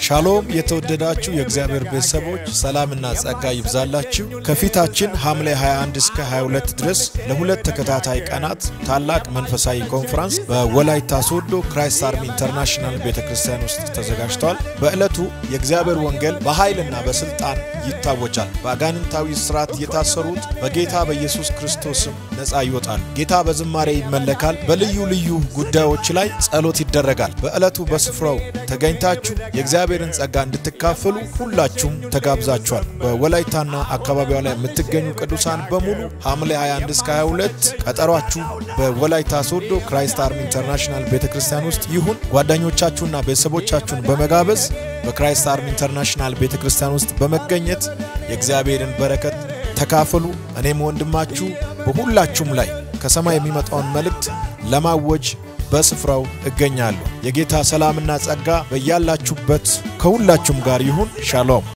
ሻሎም የተወደዳችሁ የእግዚአብሔር ቤተሰቦች ሰላምና ጸጋ ይብዛላችሁ። ከፊታችን ሐምሌ 21 እስከ 22 ድረስ ለሁለት ተከታታይ ቀናት ታላቅ መንፈሳዊ ኮንፈረንስ በወላይታ ሶዶ ክራይስት አርሚ ኢንተርናሽናል ቤተ ክርስቲያን ውስጥ ተዘጋጅቷል። በዕለቱ የእግዚአብሔር ወንጌል በኃይልና በስልጣን ይታወጃል። በአጋንንታዊ ስርዓት የታሰሩት በጌታ በኢየሱስ ክርስቶስም ነፃ ይወጣሉ። ጌታ በዝማሬ ይመለካል። በልዩ ልዩ ጉዳዮች ላይ ጸሎት ይደረጋል። በዕለቱ በስፍራው ተገኝታችሁ የእግዚአብሔርን ጸጋ እንድትካፈሉ ሁላችሁም ተጋብዛችኋል። በወላይታና አካባቢዋ ላይ የምትገኙ ቅዱሳን በሙሉ ሐምሌ 21 እስከ 22 ቀጠሯችሁ በወላይታ ሶዶ ክራይስት አርሚ ኢንተርናሽናል ቤተ ክርስቲያን ውስጥ ይሁን። ጓደኞቻችሁና ቤተሰቦቻችሁን በመጋበዝ በክራይስት አርሚ ኢንተርናሽናል ቤተ ክርስቲያን ውስጥ በመገኘት የእግዚአብሔርን በረከት ተካፈሉ። እኔም ወንድማችሁ በሁላችሁም ላይ ከሰማይ የሚመጣውን መልእክት ለማወጅ በስፍራው እገኛለሁ። የጌታ ሰላምና ጸጋ በያላችሁበት ከሁላችሁም ጋር ይሁን። ሻሎም